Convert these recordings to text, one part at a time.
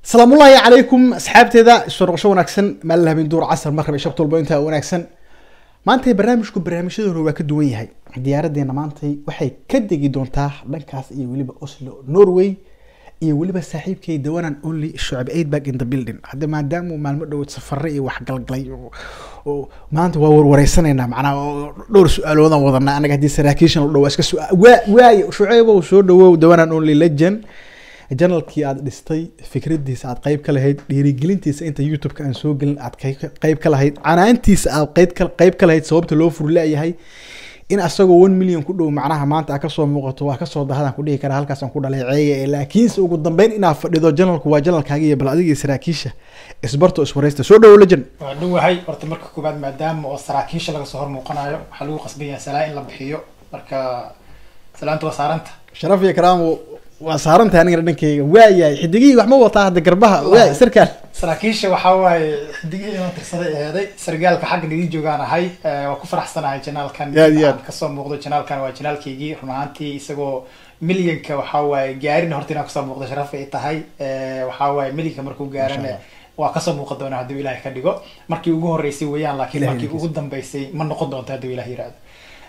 salaamullaahi calaykum asxaabteeda soo noqosho wanaagsan maalin habeen duur casar maqrib iyo shabta walba intaa wanaagsan maantay barnaamijku barnaamijyadoona waa ka duwan yahay diyaaradeena maantay waxay ka degi doontaa dhankaas iyo weliba oslo norway iyo weliba saaxiibkay dawanan only shucab aidbag in the building hadda maadaama maalmo dhoweed safare iyo wax galgalay oo maanta waa warwareysanaynaa macnaa dhowr su-aaloodaan wadanaa anaga haddii saraakiishan u dhawaa iska su waa waaye shuceybow soo dhawow dawanan only legend janalkii aad dhistay fikradiisa aad qeyb ka lahayd dhiirigelintiisa inta youtube-ka aan soo gelin aad qeyb ka lahayd canaantiisa aad qeyb ka lahayd sababta loo furleeyahay in asagoo one million ku dhow macnaha maanta a kasoo muuqato waa kasoo dahadaan ku dhihi karaa halkaasaan ku dhaleeceeya laakiinse ugu dambeyn inaad fadhido janalku waa janalkaaga iyo bal adiga saraakiisha isbarto iswareysta soo dhawo lejan waa dhowahay horta marka koobaad maadaama oo saraakiisha laga soo hor muuqanayo waxaa lagu qasban yahay salaa in la bixiyo marka salaanta waa saaranta sharaf iyo karaamo waa saarantahay anigana dhankeyga waayahay xidigihii wax ma wataa hadda garbaha waay sarkaal saraakiisha waxaa waaye xidigihii inaan tirsaday eeday sargaalka xagga nidii joogaan ahay waa ku faraxsanahay janaalkan Aad iyo aad. aan kasoo muuqdo janaalkan waa janaalkaygii run ahaantii isagoo milyanka waxaa waaye gaarin horta inaan kasoo muuqdo sharaf ay tahay waxaa waaye milyanka markuu gaarana Masha waa kasoo muuqan doonaa hadduu ilaahay ka dhigo markii ugu horeysay weeyaan laakiin Ilaahay markii idinkiisa. ugu dambeysay ma noqon doonto hadduu ilaah yiraahdo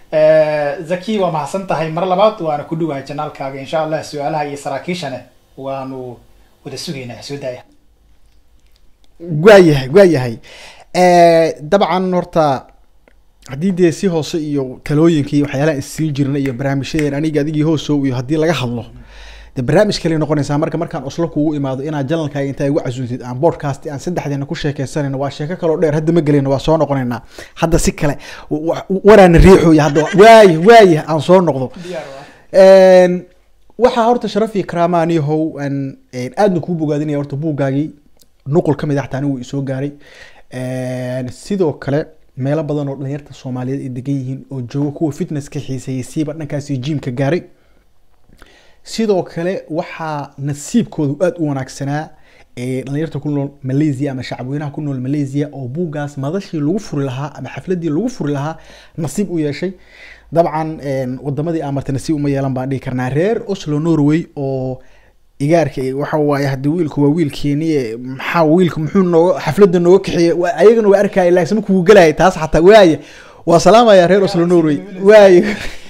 zaki waa mahadsan tahay mar labaad waana ku dhowahay janaalkaaga insha allah su-aalaha iyo saraakiishane waanu wada sugaynaa soo daaya waayahay waayahay dabcan horta haddii dee si hoose iyo talooyinka iyo waxyaalaha isiin jirna iyo barnaamijyadeen aniga adigii hoosow iyo haddii laga hadlo de barnaamij kale noqonaysaa marka markaan oslo kugu imaado inaad janalkaaga intaa igu casuuntid aan podcast aan saddexdeena ku sheekeysanayno waa sheeko kaloo dheer hadda ma gelayno waa soo noqonaynaa hadda si kale wa- waraana riixooya hadda waaye waaye aan soo noqdo Een, waxaa horta sharaf iyo karaama aniyahow aan een, aadna kuu bogaadinaya horta buuggaagii nuqul ka mid ah xataa anigu isoo gaaray Een, sidoo kale meelo badan oo dhalinyarta soomaaliyeed ay degan yihiin oo jooga kuwa fitnesska xiiseeyay siiba dhankaasi jimka gaaray sidoo kale waxaa nasiibkoodu aada u wanaagsanaa ee dhalinyarta ku nool malaysia ama shacabweynaha ku nool malaysia oo buuggaas madashii lagu furi lahaa ama xafladii lagu furi lahaa nasiib u yeeshay dabcan een, wadamadii aan martay nasiib uma yeelan baan dhihi karnaa reer oslo norway oo igaarka eh, waxa waaye hadii wiilku waa wiilkeeni eh, maxaa wiilku muxuu nooga xafladda nooga kaxeeyey Waa- ayagana waa arkaya laakiin ma kugu gelaya taas xataa waaye waa salaamaya reer oslo norway waaye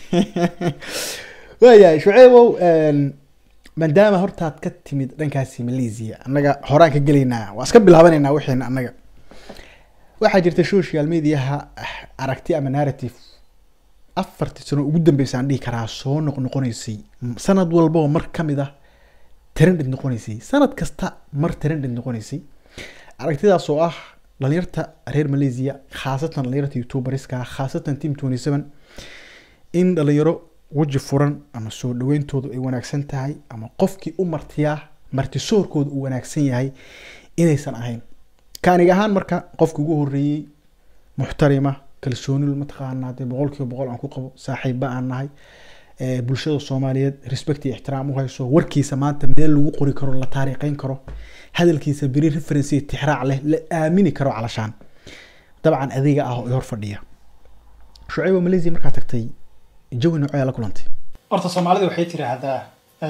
waayahay shuceybow een, maadaama hortaad ka timid dhankaasi malaysia annaga horaan ka gelaynaa waa iska bilaabanaynaa wixiina annaga waxaa jirta social mediaha ah, aragti ama narrative afartii sano ugu dambeysa aan dhihi karaa soo noqnoqonaysay sanad walbaba mar ka mid ah trended noqonaysay sanad kasta mar trended noqonaysay aragtidaas oo ah dhalinyarta reer malaysia khaasatan dhalinyarta youtuberska khaasatan team 27 in dhalinyaro weji furan ama soo dhaweyntoodu ay wanaagsan tahay ama qofkii u martiyaa martisoorkooda uu wanaagsan yahay inaysan ahayn kaanig ahaan marka qofki ugu horeeyey muxtarima kalsoonil mataqaanaa dee boqol kiiba boqol aan ku qabo saaxiibba aan nahay ee, bulshada soomaaliyeed respect iyo ixtiraam u hayso warkiisa maanta meel lagu qori karo la taariikheyn karo hadalkiisa beri reference iyo tixraac leh la aamini karo calashaan dabcan adiga ah oo i hor fadhiya shucaybo malaysia markaa tagtay jawi noocee la kulantay horta soomaalida waxay tiraahdaa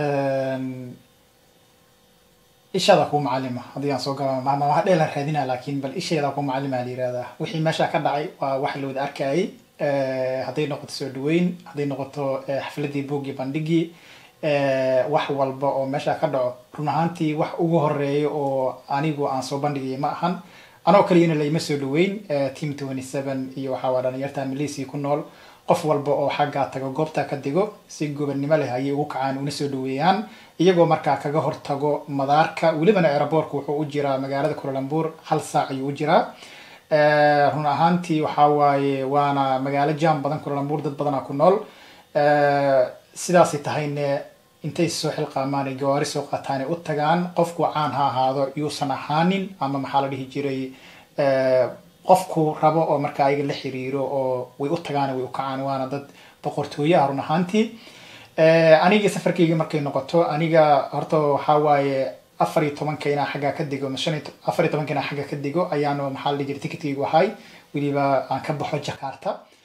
ishaada kuu macalima haddii aan soo gala ma wax dheelan raadinaa laakiin bal isheeda kuu macalima la yirahdaa wixii meesha ka dhacay waa wax la wada arkayay Eh, hadday noqoto soo dhaweyn hadday noqoto eh, xafladii buuggii bandhigii eh, wax walba oo meesha ka dhaco run ahaantii wax ugu horeeya oo anigu aan soo bandhigaya ma ahan anoo kaliyana laima soo dhaweyn eh, team 27 iyo waxaa waa dhalinyarta malaysia ku nool qof walba oo xaggaa tago goobtaa ka digo si gobonnimo leh ayay ugu kacaan una soo dhaweeyaan iyagoo markaa kaga hortago madaarka welibana aeroboortka wuxuu u jiraa magaalada kulalambur hal saac ayuu u jiraa Eh, run ahaantii waxaa waaye waana magaalo jam badan kulalambur dad badanaa ku nool Eh, sidaasay tahayne intay soo xilqaamaan ay gawaari soo qaataan ay u tagaan qofku caan ha ahaado yuusan ahaanin ama maxaa la dhihi jiray eh, qofku rabo oo marka ayaga la xiriiro oo way u tagaan way u kacaan waana dad boqortooye ah run ahaantii Eh, aniga safarkayga markay noqoto aniga horta waxaa waaye afar iyo tobanka inaa xaggaa ka digo ama shan iyo to- afar iyo tobanka inaa xagga ka digo ayaanu maxaa la dhihi jiray ticketkaygu ahay weliba aan ka baxo jakarta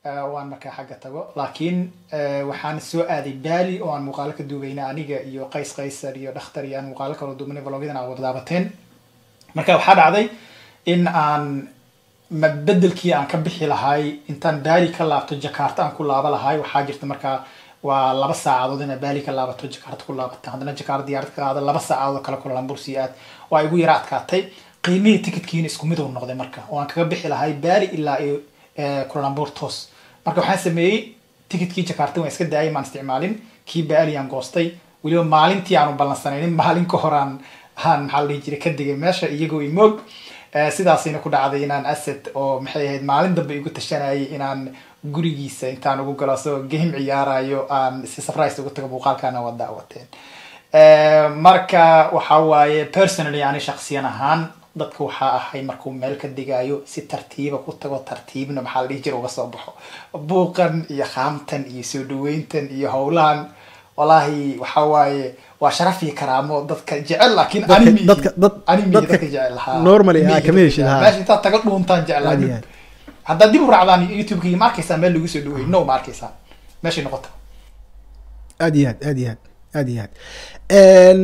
eh, oo aan markaa xagga tago laakiin eh, waxaan soo aaday baali oo aan muuqaalo ka duubayna aniga iyo qays qaysar iyo dhakhtar iyo aan muuqaalo kaloo duubnay vlogyadan aa wada daabateen marka waxaa dhacday in aan ma bedelkii aan ka bixi lahay intaan baali ka laabto jakarta aan ku laaba lahay waxaa jirta markaa waa laba saacadood inaad baali ka laabato jakarta ku laabata haddana jakarta diyaarad ka qaada laba saacadood oo kale kulalambur sii aad waa igu yara adkaatay qiimihii tikitkiina isku mid uu noqday marka oo aan kaga bixi lahay baali ilaa iyo eh, kulalambur toos marka waxaan sameeyey tikitkii jakarta waan iska daayay maan isticmaalin kii baali aan goostay weliba maalintii aanu ballansanaynin maalin ka hor aan aan maxaa la dhihi jiray ka digay meesha iyagoo imoog Eh, sidaasayna ku dhacday inaan asset oo maxay ahayd maalin dambe igu tashanayay inaan gurigiisa intaan ugu galo asagoo game ciyaarayo aan si surprise ugu tago muuqaalkaana waa daawateen Eh, marka waxa waaye personally ani shaksiyan ahaan dadka waxaa ahay markuu meel ka digayo si tartiiba ku tago tartiibna maxaa la dhihi jira uga soo baxo buuqan iyo khaamtan iyo soo dhaweyntan iyo howlahan wallaahi waxa waaye waa sharaf iyo karaamo dadka jecel laakiin Dadka- anime dadka- dad- anime dadka dadka jecel haa. normally, Miyiga ah, kama dadka heshid, jecel. haa. meesha intaad taga dhuuntaan jeclaa Aad iyo aad. haddaad dib u raacdaan youtube-ka ma arkaysaa meel lagu soo dhaweey no ma arkaysaa meeshay noqota aad iyo aad aad iyo aad aad iyo aad Een,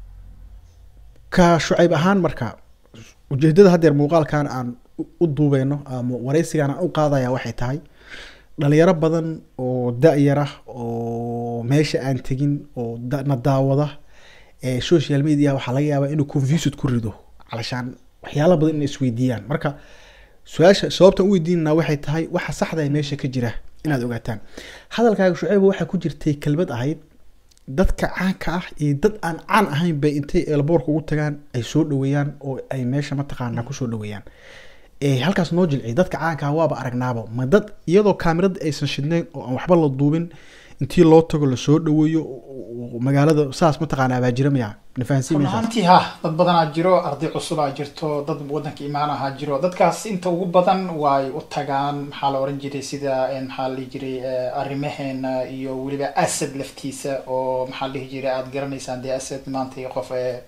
ka shucayb ahaan marka ujeedada haddeer muuqaalkan aan u- u duubeyno ama wareysigan aan u qaadaya waxay tahay dhalinyaro badan oo da-yar ah oo meesha aan tegin oo da- na daawada ee social media waxaa laga yaabaa inuu confused ku rido calashaan waxyaalo badan inay isweydiiyaan marka su-aasha sababtan u weydiinana waxay tahay waxa saxda ee meesha ka jira inaad ogaataan hadalkaaga shucayb waxaa ku jirtay kelmad ahayd dadka caanka ah iyo dad aan caan ahayn bay intay eelboorka ugu tagaan ay soo dhaweeyaan oo ay meesha mataqaanaa kusoo dhaweeyaan ee halkaas noo jilciy dadka caanka ah waaba aragnaaba ma dad iyadoo kaamirada aysan shidnayn oo aan waxba la duubin intii loo tago lasoo dhaweeyo oo- oo magaalada saas mataqaanaa baa jira miya nafahansiin run maysaa ahaantii ha dad badanaa jiro arday cusubaa jirto dad wadanka imaanaha jiro dadkaas inta ugu badan way u tagaan maxaa la oran jiray sida eh, maxaa la dhihi jiray eh, arrimaheena iyo weliba asad laftiisa oo maxaa la dhihi jiray aad garanaysaan dee asad maanta iyo qof eh,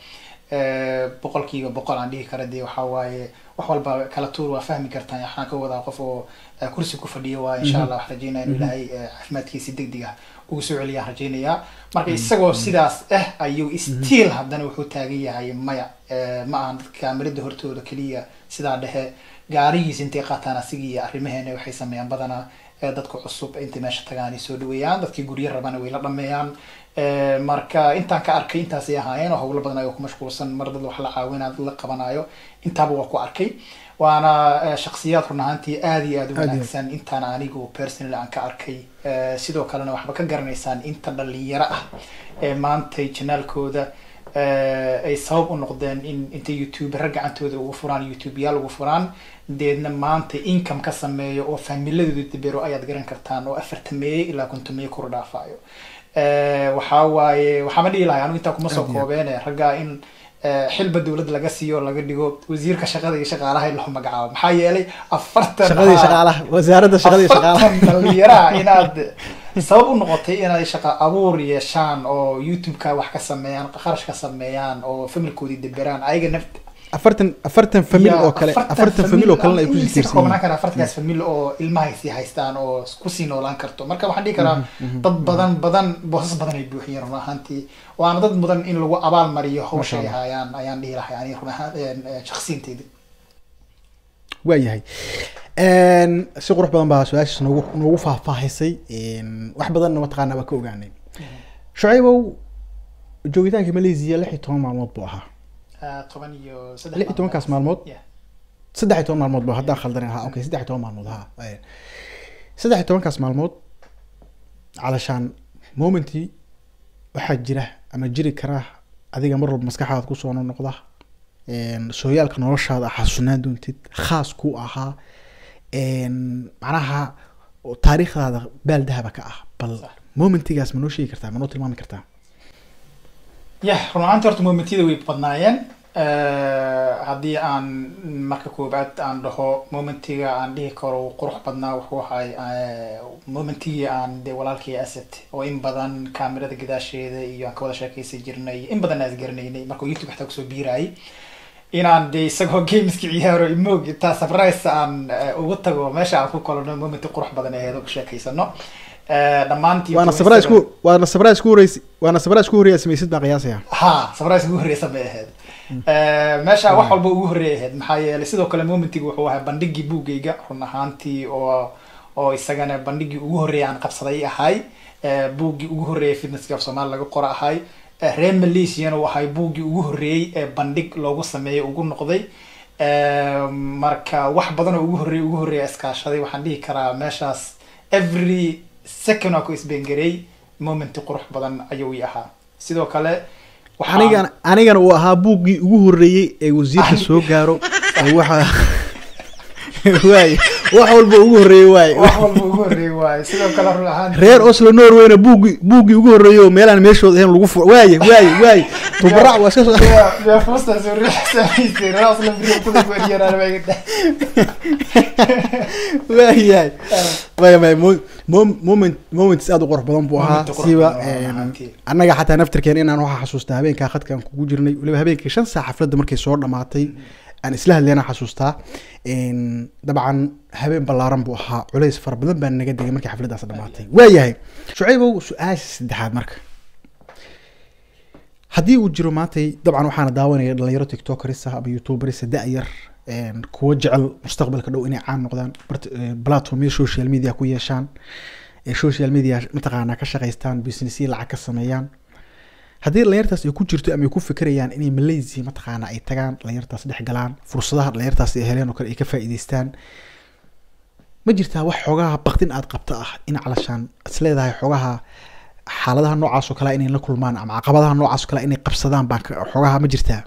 eh, boqolkiiba boqol aan dhihi kara dee waxaa waaye wax walba kala tuur waa fahmi kartaan waxaan ka wadaa qof oo eh, kursi ku fadhiyo waa insha allah wax rajeynaya inuu ilaahay eh, caafimaadkiisi degdeg ah ugu soo celiyaan rajeynayaa marka isagoo sidaas ah ayuu still haddana wuxuu taagan yahay maya Eh, ma ahan dadka kaamirada hortooda keliya sidaa dhexe gaarigiisa intay qaataan asigii iyo arrimaheena waxay sameeyaan badanaa eh, dadka cusub intay meesha tagaan ay soo dhaweeyaan dadkii guryo rabana way la dhameeyaan Eh, marka intaan ka arkay intaasay ahaayeen oo howlo badan ayuu ku mashquulsan mar dad wax la caawinayo dad la qabanayo intaaba waa ku arkay waana eh, shakhsiyaad run ahaantii aad iyo aad u Aad iyo- wanaagsan intaan anigu personally aan ka arkay Eh, sidoo kalena waxba ka garanaysaan inta dhalinyaro ah ee maantay janaalkooda eh, ay sabab u noqdeen in intay youtuberra gacantooda ugu furaan youtubeyaal ugu furaan deedna maanta income ka sameeyo oo faamiladooda dibero ayaad garan kartaan oo afartameeye ilaa kontomeeye kor dhaafayo Eh, waxaa waaye waxaama dhihi lahay anigu intaa kuma soo Aad iyo aad. koobeene raggaa in eh, xilba dowladda laga siiyo laga dhigo wasiirka shaqada iyo shaqaalaha in loo magacaabo maxaa yeelay afartan shaqadii ah, shaqaalaha wasaaradda shaqadii shaqaalaha afartan dhalinyaraha inaad sabab u noqotay inay shaqa abuur yeeshaan oo youtube-ka wax ka sameeyaan kharash ka sameeyaan oo familkoodii deberaan ayaga naft afartan afartan famil Ya, oo kale afartan famil oo kalena ay ama kusii in si tiirsan koobnaan yihiin kara afartankaas famil oo ilmahay sii haystaan oo kusii noolaan karto marka waxaan dhihi karaa dad badan badan boosas badan ay buuxiyeen run ahaantii waana dad mudan in lagu abaal mariyo hawsha ay Masha Allah. hayaan ayaan dhihi lahay ani run ahaan eh, shakhsiyinteyda waayahay Een, si qurux badan baa su-aashaas noogu noogu faahfaahisay Een, wax badanna mataqaanaa waa ka ogaanay shucaybow joogitaanka malaysia lix iyo toban maalmood buu ahaa Ah, toban iyo saddex lix iyo tobankaas maalmood Yeah. saddex iyo toban maalmood bu haddaan khaldanin ha okay saddex iyo toban maalmood ha Ee, saddex iyo tobankaas maalmood calashaan momentii waxaa jira ama jiri kara adiga mar walba maskaxdaada kusoo noqda Een, sooyaalka noloshaada ah xasuunaan doontid khaas ku ahaa Een, macnaha oo taariikhdaada baal dahaba ka ah bal Sax. momentigaas ma noo sheegi kartaa ma noo tilmaami kartaa yah run ahaanti horta momentiyada way badnaayeen Eh, haddii aan marka koobaad aan dhaho momentiga aan dhihi karo uu qurux badnaa wuxuu ahay eh, momentigii aan de walaalkii asset oo in badan kaamirada gadaasheeda iyo aan ka wada sheekaysan jirnay in badan aan isgaranaynay markuu youtube xataa kusoo biirayay inaan de isagoo gameska ciyaaro imog intaa surprise aan eh, ugu tago meesha aan ku kolano momenti qurux badan aheed oo ku sheekaysano Eh, dhammaantii waana kuwa surprise Instagram- ku waana surprise ku horeysi waana surprise ku horeeya samaysid baan qiyaasaya ha surprise ugu horreysa bay ahayd Eh, meesha wax walba ugu horreey ahayd maxaa yeelay sidoo kale momentiga wuxuu ahaa bandhigii buugayga run ahaantii oo oo isagana bandhigii ugu horreeya aan qabsaday ahay Eh, buuggii ugu horreeyay fitnesska af soomaali laga qora ahay Eh, reer malaysiana uu ahay buuggii ugu horreeyey ee bandhig loogu sameeyay ugu noqday Eh, marka wax badan oo ugu horreeyay ugu horreeya iskaashaday waxaan dhihi karaa meeshaas every second waa ku isbengarey momenti qurux badan ayuu i ahaa sidoo kale waxaan- anigana anigana uu ahaa buuggii ugu horeeyey ee wasiirka soo gaaro ee waxa waay wax walba ugu horeeyey waay wax walba ugu horreeyay waaye sidoo kale run ahaan reer oslo norwayna buuggii buuggii ugu horeeyey oo meelaan meeshooda ahayn lagu furo waaye waaye waaye tubarac waa iska soo waayahay maya maya mo- mo- moment moments aad u qurux badan buu ahaa Moment qurux siba badan waa een, ahaantii. annaga xataa naftirkeena inaan waxaa xasuustaa habeenkaa khadkaan kugu jirnay waliba habeenkii shan saac xafladda markay soo dhamaatay aan isla hadlayna xasuustaa Een, dabcan habeen ballaaran buu ahaa culays fara badan baa naga degay markii xafladdaas dhamaatay waayahay shucaybow su-aasha saddexaad marka haddii uu jiro maantay dabcan waxaana daawanaya dhalinyaro tiktokeris ah ama youtuberis da-yar een, kuwa jecel mustaqbalka dhow inay caan noqdaan bart- ee, platformyo social media ku yeeshaan ee social media mataqaanaa ka shaqaystaan businessyo lacag ka sameeyaan haddii dhalinyartaas ay ku jirto ama ay ku fikirayaan inay malaysia mataqaanaa ay tagaan dhalinyartaas dhex galaan fursadaha dhalinyartaas ay heleen oo kale ay ka faa'iidaystaan ma jirtaa wax xoogaha baktin aad qabta ah in calashaan is leedahay xoogaha xaaladaha noocaas oo kale inay la kulmaan ama caqabadaha noocaas oo kale inay qabsadaan baan ka- xoogaha ma jirtaa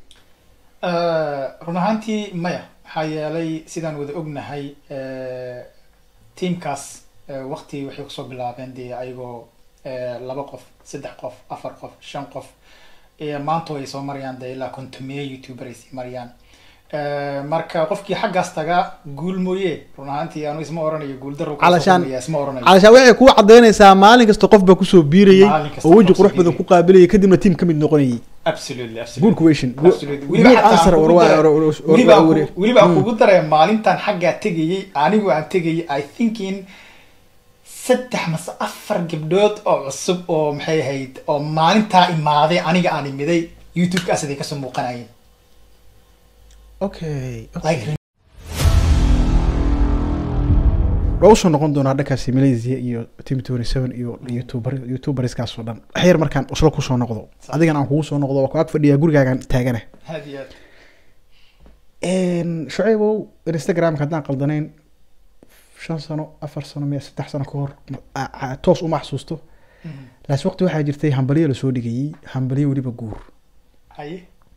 run ahaantii maya maxaa yeelay sidaan wada ognahay eh, tiamkaas eh, waqti waxay kusoo bilaabeen dee ayagoo eh, laba qof saddex qof afar qof shan qof eh, maanta ay soo marayaan dee ilaa kontomiye youtuber ay sii marayaan Eh, marka qofkii xaggaas taga guul mooye run ahaantii anu isma oranayo guul daro Calashaan- isma oranayo calashaan waxay kuu cadaynaysaa maalin kasta qof baa kusoo biirayey Maalin kasta oo weji qof qurux soo badan biirayay. ku qaabilayay kadibna tiim ka mid noqonayay absolutely absolutely good question Absolutely. Weliba good xataa answer aan war kugu waa- daray- war- war- war- weliba aan war- ku- weliba aan Hmm. kugu daray maalintan xaggaa tegayey anigu aan tegayay i thinking saddex mase afar gabdhood oo cusub oo maxay ahayd oo maalintaa imaaday aniga aan imiday youtube-kaas aday kasoo muuqanayeen okay okay. like waa usoo noqon doonaa dhankaasi malaysia iyo team twenty seven iyo youtuber youtuberskaas oo dhan waxyar markaan uslo kusoo noqdo adigan aan kugu soo noqdo waa ku ag fadhiyaa gurigaagan taagana had iyo aad shucaybow instagramka haddaan qaldanayn shan sano afar sano miya saddex sano ka hor ma- a- a- toos uma xasuusto Mhm. laas waqti waxaa jirtay hambalyo lasoo dhigayey hambalyo weliba guur haye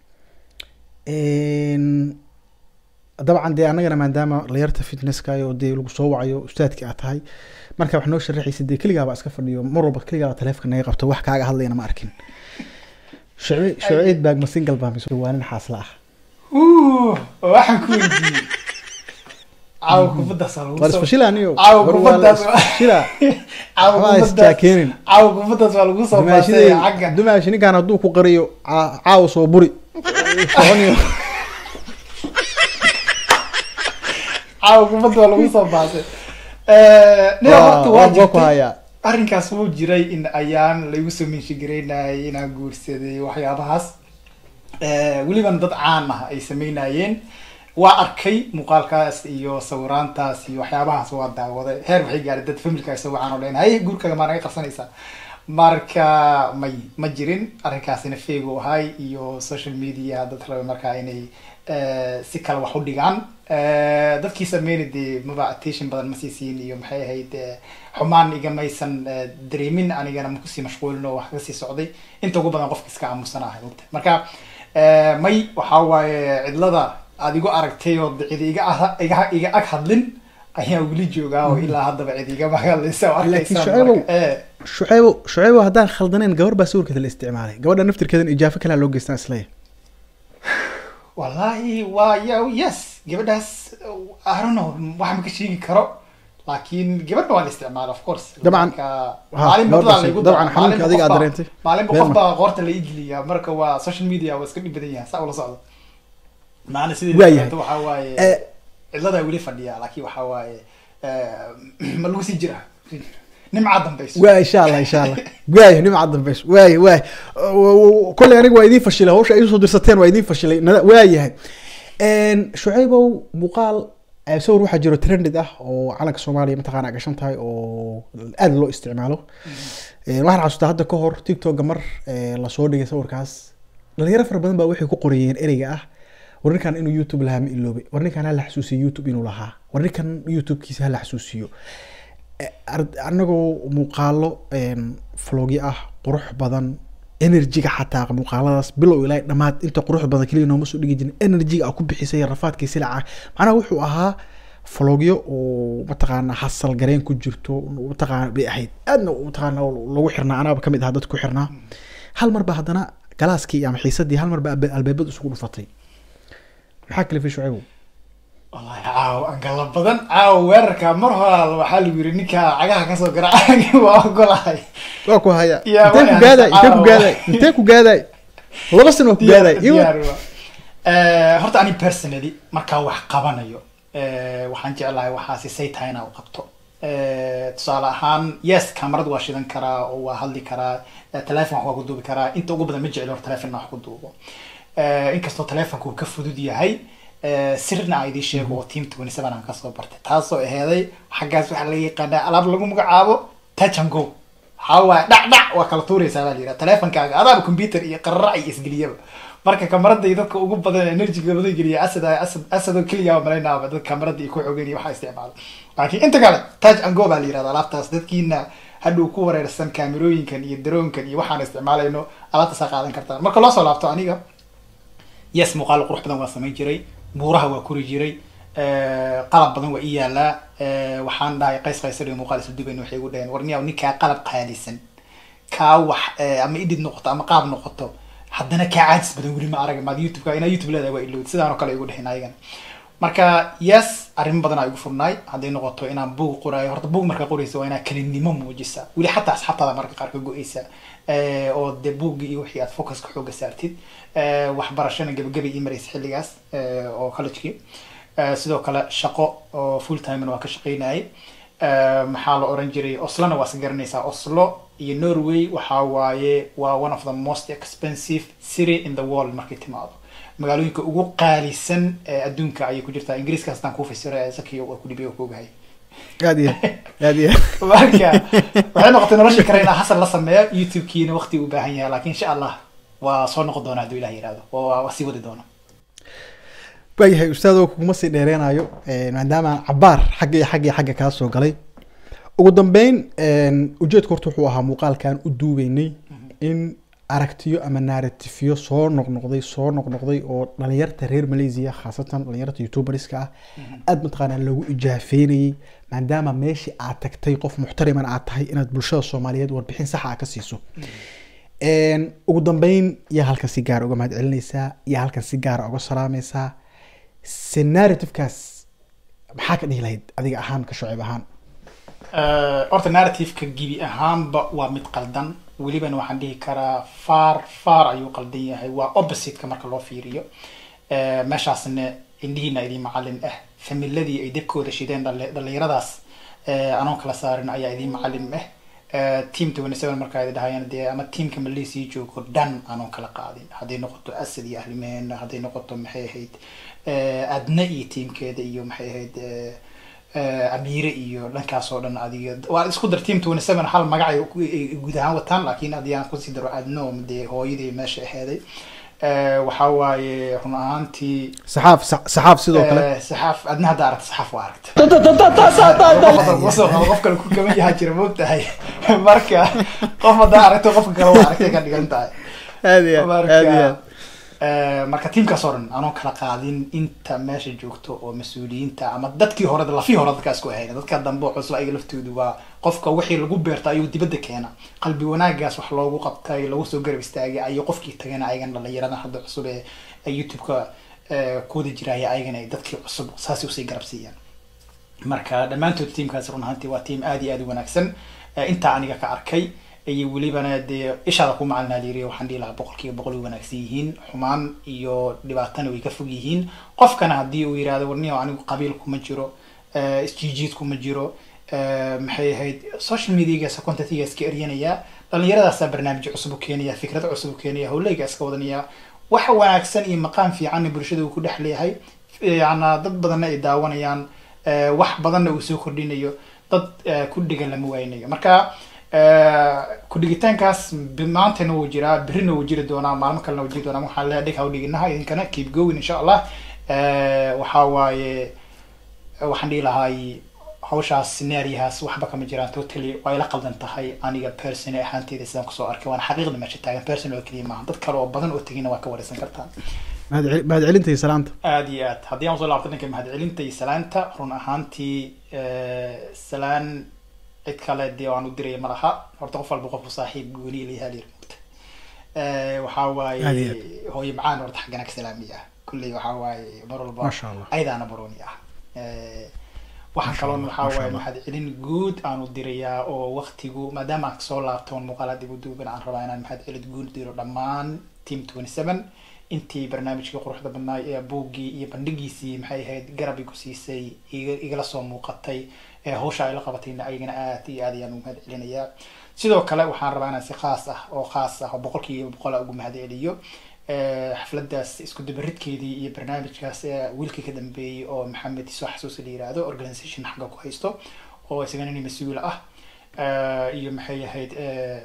Een, dabcan dee annagana maadaama layarta fitnesska oo dee lagu soo wacayo ustaadki aad tahay marka wax noo sharaxaysa dee keligaaba iska fadhiyo mar walba keligaaba taleefka naga qabto wax kaaga hadlayna ma arkin Shucay- shucayd baag ma single baa mise waa nin xaasla ah Uh, waxaan ku weydiiyey caawa kubaddaas waa lagu war soo isfashila aniyo Caawa war waa la kubaddaas waa- isfashila caawa waxbaa kubaddaas isjaakeenin caawa kubaddaas waa lagu soo baasay xagga dumaashi ninkaan hadduu ku qariyo caa- caawa soo buri soconayo caawa kubadda waa lagu soo baasay nin horta waa waa ku jirtay hayaa arrinkaas wuu jiray in ayaan laygu soo minshigareynayay inaan guursaday waxyaabahaas Eh, welibana dad caan ah ay sameynayeen waa arkay muuqaalkaas iyo sawiraantaas iyo waxyaabahaas waa daawaday heer waxay gaaray dad familka isagoo caan oo leen haye guurkaaga maa naga qarsanaysaa marka may ma jirin arrinkaasina feeg u ahay iyo social media dad raba markaa inay eh, si kale wax u dhigaan Eh, dadkii sameynay dee maba attention badan ma sii siin iyo maxay ahayd eh, xumaan igamaysan eh, dareemin anigana ma kusii mashquulin oo wax kasii socday inta ugu badan qofka iska aamusan ahay ogta marka eh, may waxaa waaye cidlada aad igu aragtay oo cid iga ah- iga iga ag hadlin ayaa weli joogaa oo ilaa haddaba cid igama hadlaysa oo Laakiin arkaysa Shucaybow, marka, eh, shucaybo shucaybo haddaan khaldanayn gabar baa sawirkeeda la isticmaalay gabadha naftirkeedan ijaafo kalea loo geystaan isleeyahay wallahi waa ya yes gabadhaas I don't know wax ma ka sheegi karo laakiin gabadha waa la isticmaala of course Dabcan, Marka, ha, maalin gabadhaas- badan laygu dabcan daraa, xanuunka maalinba adiga aad qof baa- dareentay. maalinba Been qof ma- baa qoorta la igeliya marka waa social media waa iska dhib badan yahay saa ula socdo maana sidii Waayahay. waxaa waaye Eh, cidladaa weli fadhiya laakiin waxaa waaye eh, ma lagu sii jira nimca dambayso waa insha allah insha allah waaya nimca dambeys waaya waaya kolley aniga waa idiin fashilay hawsha ay usoo dirsateen waa idiin fashilay nada waayahay shucaybow muuqaal eh, sawir waxaa jiro trended ah oo calanka soomaaliya mataqaana gashan tahay oo aada loo isticmaalo Eh, waxaan xasuustaa hadda ka hor tiktoka mar eh, lasoo dhigay sawirkaas dhalinyaro fara badan baa waxay ku qorayeen ereyga ah war ninkan inuu youtube lahaa ma iloobay war ninkan hala xasuusiyo youtube inuu lahaa war ninkan youtubekiisa hala xasuusiyo Eh, ar- anagoo muuqaalo vlogyo ah qurux badan energyga xataa muuqaaladaas bilow ilaa dhamaad inta qurux badan keliya nooma soo dhigi jirin energyga aa ku bixisay rafaadkii silaca macnaha wuxuu ahaa vlogyo oo mataqaana hasal gareen ku jirto mataqaana bay ahayd aadna mataqaana lagu xirnaa anaaba kamid ahaa dad ku xirnaa hal mar ba haddana galaaskii ama xiisadii hal mar ba alba- albaabada isugu dhufatay maxaa kale fi shucaybow wallahi caaw angala badan caaw weerarka mar horaa waxaa lagu yiri ninka cagaha kasoo garaaca waa ogolahay waa ku haya Yaa, intee ku waa gaaday intee ku caawa. gaaday intee ku gaaday laba sano waa ku gaaday Diyaar- Iwa- diyaar waa. Eh, horta ani personally markaa wax qabanayo eh, waxaan jeclahay waxaasi say tahay inaa u qabto Eh, tusaale ahaan yes kamarad waa shidan karaa oo waa hadli karaa eh, telephone wax waa ku duubi karaa inta ugu badan ma jecli hor telephone wax ku duubo Eh, inkastoo telefonka uu ka fudud yahay eh, sirna aan idiin sheego oo team 27 aan kasoo bartay taasoo aheeday xaggaas waxaa laga yaqaanaa alaab lagu magacaabo touch and go waxaa waaye dhac dhac waa kala tuuraysaa baa la yidhaha telefonkaaga adaaba computer iyo qararac iyo isgeliyaba marka kamarada iyo dadka ugu badan energyga badan geliya asad asad asadoo keliya malaynaaba dad kamarada iyo ku xogeyn iyo waxaa isticmaala laakiin inta kale touch and go baa la yidhahda alaabtaas dadkiina hadhow ku wareersan kaamirooyinkan iyo daroonkan iyo waxaan isticmaalayno alaabtaasaa qaadan kartaan marka loo soo laabto aniga yes muuqaal qurux badan waa samayn jiray buuraha waa kori jiray eh, qalab badan waa ii yaalaa eh, waxaan dhahay qays qaysar iyo muuqaal isla dubayn waxay igu dhaheen warniyaw ninkaa qalab qaalisan kaa wax eh, ama edit noqoto ama qaab noqoto haddana kaa caajis badan weli ma arag maad youtube inaa youtube leedahay waa ilowd sidaan oo kale igu dheheen ayagan marka yes arrimo badan aa igu furnaay hadday noqoto inaan buug qoraayo horta buug markaa qoraysa waa inaad kelinimo muujisa weli xataa asxaabtaada marka qaar ka go-eysa Eh, oo de buuggii iyo wixii aad focuska xooga saartid Eh, waxbarashana gebagabay ii maraysa xilligaas eh, oo collegekii Eh, sidoo kale shaqo oo full timena waa ka shaqeynayay Eh, maxaa la oran jiray oslona waa is garanaysaa oslo iyo norway waxaa waaye waa one of the most expensive city in the world markay timaado magaalooyinka ugu qaalisan ee adduunka ayay ku jirtaa ingiriiska hastaan kuu fasira zakiyo waa ku dhibiyo ku ogahay aad iyo aad iyo marka waxay noqotay noloshii kale inaa hasan la sameeyo youtube-kiina waqti u baahan yahay laakiin insha allah waa soo noqon doona hadduu ilah yihahdo waa waa sii wadi doona waayahay ustaadoo kuguma sii dheereenayo eh, maadaama cabaar xagga iyo xagga iyo xagga kaa soo galay ugu dambeyn ujeedku horta wuxuu ahaa muuqaalkan u duubeynay in aragtiyo ama narratifyo soo noqnoqday soo noqnoqday oo dhalinyarta reer malaysia khaasatan dhalinyarta youtuberska ah aada mataqaanaa lagu ijaafeynayay maadaama meeshii aad tagtay qof muxtariman aad tahay inaad bulshada soomaaliyeed warbixin saxa a ka siiso Een, ugu dambeyn yaa halkan si gaara uga mahad celinaysaa yaa halkan si gaara uga salaamaysaa se narrativekaas maxaa ka dhihi lahayd adiga ahaan ka shucib ahaan Eh, horta narrative-ka gibi ahaanba waa mid qaldan welibana waxaan dhihi karaa far far ayuu qaldan yahay waa opposite-ka marka loo fiiriyo Eh, meeshaasna indhihiina idin macalin ah familadii ay debkooda shideen dhali- dhalinyaradaas eh, anoon kala saarin ayaa idin macalin ah Eh, team 27 markaa idin dhahayaan dee ama teamka malaysia joogo dhan anoon kala qaadin hadday noqoto asad iyo ahlimeena hadday noqoto maxay ahayd eh, adna iyo teamkeeda iyo maxay ahayd eh, eh, amiire iyo dhankaas oo dhan adiga waa isku dar team 27 hal magac ay ku- ay guud ahaan wataan laakiin haddii aan kusii daro adno dee hooyadii meesha aheeday Eh, waxaa waaye run ahaantii saxaaf sa- saxaaf sidoo kale Eh, saxaaf adna hadda aragta saxaaf waa aragta qofka qof kale ku kaban yahaa jira moogtahay marka qof haddaa aragto qofka kale waa aragtay ka dhigan tahay aad iyo aad aad iyo aad marka eh, marka tiimkaas oo dhan anoo kala qaadin inta meesha joogto oo mas-uuliyiinta ama dadkii hore lafii hore dadkaas ku ahayn dadka dambe oo cusla ayaga laftoodu waa qofka wixii lagu beerta ayuu dibadda keena qalbi wanaagaas wax loogu qabtay lagu soo garab istaagay ayuu qofkii tagana ayagan dhalinyarada hadda cusub ee ee youtube-ka eh, kuwada jiraya ayagana ay dadkii cusub saasay usii garab siiyaan marka dhammaantood tiimkaas run ahaantii waa tiim aad iyo aad u wanaagsan Eh, intaa aniga ka arkay iyo welibana dee ishaada ku macalina layiri waxaan dhihi lahaa boqolkiiba boqol way wanaagsan yihiin xumaan iyo dhibaatana way ka fog yihiin qofkana haddii uu yihahdo warniyo anigu qabiil kuma jiro eh, isjiijiid kuma jiro eh, maxay ahayd social mediagaasa contentiga iska eryanaya dhallinyaradaasaa barnaamijyo cusub u keenaya fikrado cusub u keenaya howleyga iska wadanaya wax wanaagsan iyo maqaan fiicanna bulshada uu ku dhex leeyahay yana dad badanna ay daawanayaan eh, wax badanna uu soo kordhinayo dad eh, ku dhigan lama waynayo marka eh, ku-dhigitaankaas bi- maantana wuu jiraa berrina wuu jiri doonaa maalmo kalena wuu jiri doonaa waxaan leeyahay dhig hawdhiginaha idinkana keep going insha allah Eh, waxaa waaye waxaan dhihi lahaay hawshaas scenaariyahaas waxba kama jiraan totally way la qaldan tahay aniga person ahaanteyda sidaan kusoo arkay waana xaqiiqda meesha taagan person oo keliya maaha dad kale oo badan oo tegina waa ka wareysan kartaan mahad mahadcelinta iyo salaanta aada iyo aad haddii aan usoo laabto dhanka mahadcelinta iyo salaanta run ahaantii eh, salaan cid kale dee aan u diraya ma laha horta qof walba qofku saaxiib gooni layahaa layiri mugta Eh, waxaa waaye Aad iyo hooyo macaan horta xaggana ka salaamiya kulley waxaa waaye mar walba Masha Allah. ayadaana barooni ah Eh, waxaa Masha kaloon Allah, waxaa Masha waaye Allah. mahadcelin guud aan u dirayaa oo waktigu maadaama aan kasoo laabtoon muuqaala dib u duuban aan rabaa inaan mahadcelin guud diro dhammaan team twenty seven intii barnaamijkii quruxda badnaay ee buuggii iyo bandhigiisii maxay ahayd garab igu siisay iga- igala soo muuqatay ee hawsha ay la qabatayna ayagana aad iyo aad ayaan ugu mahad celinayaa sidoo kale waxaan rabaa inaan si khaas ah oo khaas ah oo boqolkiiba boqol ah ugu mahad celiyo Eh, xafladaas isku dabaridkeedii iyo barnaamijkaas ee wiilkii ka dambeeyey oo maxamed soo xasuusi la yiraahdo organization xagga ku haysto oo isagana nin mas-uul ah Eh, iyo maxay ahayd eh,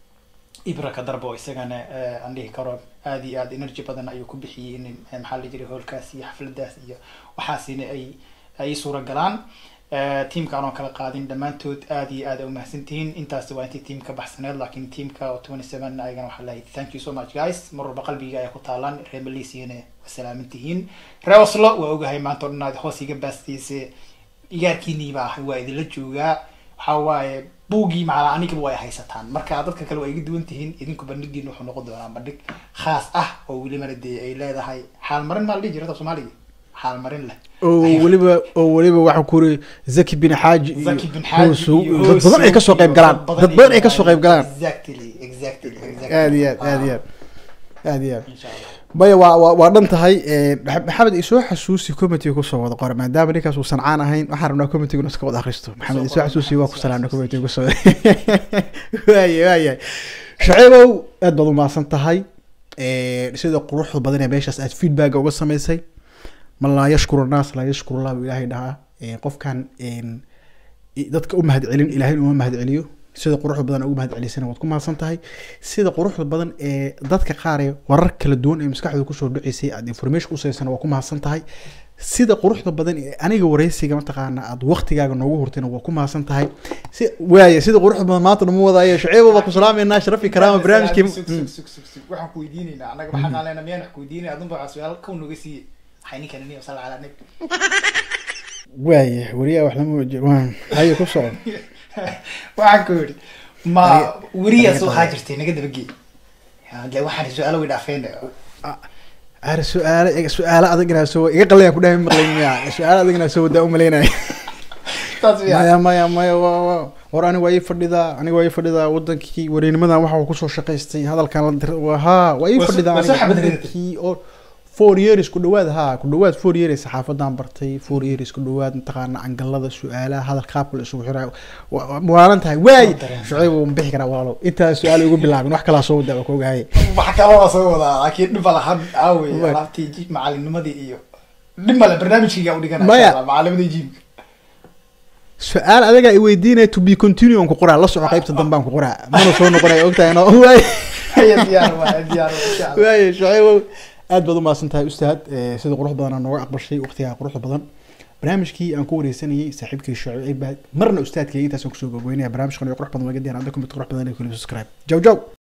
ibraka darbo oo isagana eh, aan dhihi karo aad iyo aad energy badan ayuu ku bixiyey in eh, maxaa la jiray howlkaas iyo xafladaas iyo waxaasina ay ay suura galaan Eh, tiimka aanoo kala qaadin dhammaantood aad iyo aad ay umahadsantihiin intaasi waa intii tiimka baxsaneed laakiin tiimka oo twenty seven ayagana waxaa leeyahay thank you so much guys mar walba qalbiga ayaa ku taalaan reer malaysiana waa salaaman tihiin reer oslo waa ogahay maanta oo dhan aad hoos iga baastiise igaarkiiniiba ah waa idinla joogaa waxaa waaye buugii macala anigaba waa ay haysataan marka dadka kale waa iga duwan tihiin idinku bandhigiina wuxuu noqon doonaa bandhig khaas ah oo welibana dee ay leedahay xaalmarin maa la dhihi jirta soomaaliga xaalmarin leh oo weliba oo weliba waxaa ku uri zaki bin xaaji iyo zaki bin xaaji Hoosu- iyo dad badan ay Hoosu kasoo qayb iyo galaan dad badan ay kasoo qayb galaan exactly exactly exactly aad iyo aad aad iyo aad aad iyo aad insha allah maya waa waa waa dhan tahay eh, Maxa- maxamed isoo xasuusi committee kusoo wada qora maadaama ninkaas uu sancaan ahayn waxaan rabnaa committeeguna iska wada akhristo maxamed isoo qora, xasuusi waa ku isoo salaamna xasuusi. committee kusoo waaya waaya shaciibow aad baad umahadsan tahay Eh, sida quruxda badan ee meeshaas aad feedback uga samaysay man laa yashkuru naas laa yashkuru allah buu ilaahay dhahaa Eh, qofkan en, i- dadka u mahad celin ilaahay uma mahad celiyo sida quruxda badan ugu mahad celisana waad ku mahadsan tahay sida quruxda badan ee dadka qaar ee warar kala duwan ee maskaxdooda kusoo dhaceysay aad information usaysana waa ku mahadsan tahay sida quruxda badan ee aniga wareysiga mataqaana aad waqtigaaga noogu hurtayna waa ku mahadsan tahay si waaya sida quruxda badan maanta nama wadaayo shaceebo baa ku salaameynaa sharafi karaama barnaamijkii Sug, sug, sug, sug, sug. waxaan ku weydiinaynaa annaga maxaan qaalena miyaan wax ku weydiinaya adunba waxaa su-aal kow noga siiye waxay ninkan ini sal calaa nabi waaya wariyaa wax lama wajir waan haye ku socon waxaan ku yidhi ma Adiga- weriyaas adiga waxaa tahay. jirtay naga dabagee de waxaan su-aalo way dhaafeen are su-aale su-aale adag inaa soo iga qalaya ku dhahay maqlayn miya su-aale adag inaa soo wadaa umalaynaya saas miya maya maya maya wa wa war aniga waa ii fadhidaa aniga waa ii fadhidaa wadankii wareenimadan waxa uu kusoo shaqaystay hadalkan la dir waa ha waa ii Waa soo- fadhidaa waa soo aniga xabad ridatay. wadankii oo four years ku dhawaad ha ku dhawaad four years saxaafadan bartay four years ku dhawaad mataqaana angalada su-aalaha hadal qaabka la isugu xirayo Wa- wa- waalan tahay waay Waa dareemay. shucayb wuu bixi karaa walaalow intaa su-aal ugu bilaabin wax kalaa soo wadaa waa koogahay wax kaloo soo wadaa laakiin dhib ma lahan aawey Wa- alaabtii ji- macalinimadii iyo dhib male barnaamijkayga u dhigana Maya. macalimadii jiimka su-aal adaga i weydiinaya to be continue on ku qoraa la soco qaybta dambaan ku qoraa mana soo noqonaya ogtahay no waay Haya, diyaar waa diyaar waa, insha Allah. waaye shucaybow aad baad umahadsan tahay ustaad Eh, sida quruxda badan aa nooga aqbashay waqtigaa quruxda badan barnaamijkii aan ku wareysanayay saaxiibkii shucayb marna ustaadkayga intaasaan kusoo gogoynaya barnaamijkan iyo qurux badan waa gadiyan hadda kumid qurux badan ee kulib subscribe jaw jaw